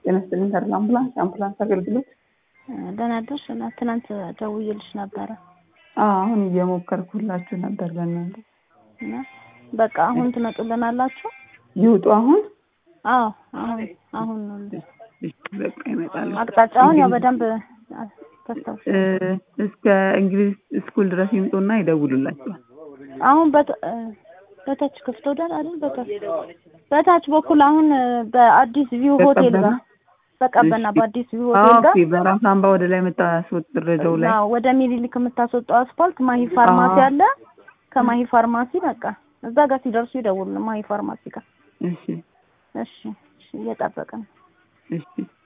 ጤና ይስጥልኝ ተድላ አምቡላንስ የአምቡላንስ አገልግሎት ደህና አደርሽ እና ትናንት ደውዬልሽ ነበረ አዎ አሁን እየሞከርኩላችሁ ነበር ለእናንተ እና በቃ አሁን ትመጡልናላችሁ ይውጡ አሁን አዎ አሁን አሁን ነው እሺ በቃ ይመጣሉ አቅጣጫውን ያው በደንብ ተስተውል እ እስከ እንግሊዝ ስኩል ድረስ ይምጡና ይደውሉላችኋል አሁን በት በታች ክፍት ወዳል አይደል በታች በታች በኩል አሁን በአዲስ ቪው ሆቴል ጋር በቀበና በአዲስ ቪው ሆቴል ጋር ኦኬ በራስ አምባ ወደ ላይ የምታስወጥ ደረጃው ላይ አዎ ወደ ሚኒሊክ የምታስወጣው አስፋልት ማሂ ፋርማሲ አዎ። አለ ከማሂ ፋርማሲ በቃ እዛ ጋር ሲደርሱ ይደውሉ ማሂ ፋርማሲ ጋር እሺ እሺ እሺ እየጠበቅን ነው። እሺ